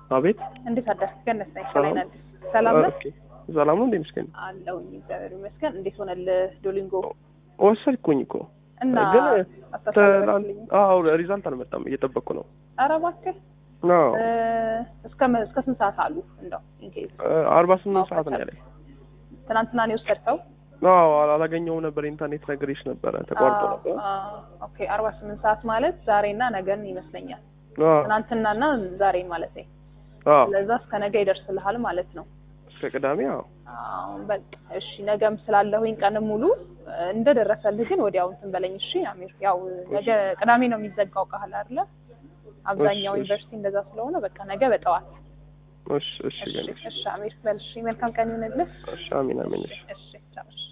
አቤት እንዴት አደርክ? ገነት ነኝ። ሰላም። ከላይ አዲስ ሰላም ነህ? ኦኬ ሰላም ነው እንዴ? ምስኪን አለሁኝ እግዚአብሔር ይመስገን። እንዴት ሆነልህ ዶሊንጎ? ወሰድኩኝ እኮ እና ግን አስተሳሰብልኝ አዎ ሪዛልት አልመጣም፣ እየጠበቅኩ ነው። ኧረ እባክህ አዎ እ፣ እስከ መ- እስከ ስንት ሰዓት አሉ? እንደው ኢንኬዝ አርባ ስምንት ሰዓት ነው ያለኝ። ትናንትና ነው የወሰድከው? አዎ አላገኘውም ነበር፣ ኢንተርኔት ነግሬሽ ነበረ፣ ተቋርጦ ነበር። አዎ፣ ኦኬ አርባ ስምንት ሰዓት ማለት ዛሬና ነገን ይመስለኛል። አዎ ትናንትናና ዛሬ ማለት ነው። አዎ ስለዛ እስከ ነገ ይደርስልሃል ማለት ነው። እስከ ቅዳሜ አዎ አዎ በቃ እሺ። ነገም ስላለሁኝ ቀን ሙሉ እ፣ እንደደረሰልህ ግን ወዲያው እንትን በለኝ እሺ አሚር። ያው ነገ ቅዳሜ ነው የሚዘጋው ቃል አይደለ? አብዛኛው እሺ፣ እሺ። ዩኒቨርሲቲ እንደዛ ስለሆነ በቃ ነገ በጠዋት እሺ እሺ እሺ ገና እሺ አሚር በል እሺ። መልካም ቀን ይሁንልህ። እሺ አሚን አሚን እሺ እሺ ቻው። እሺ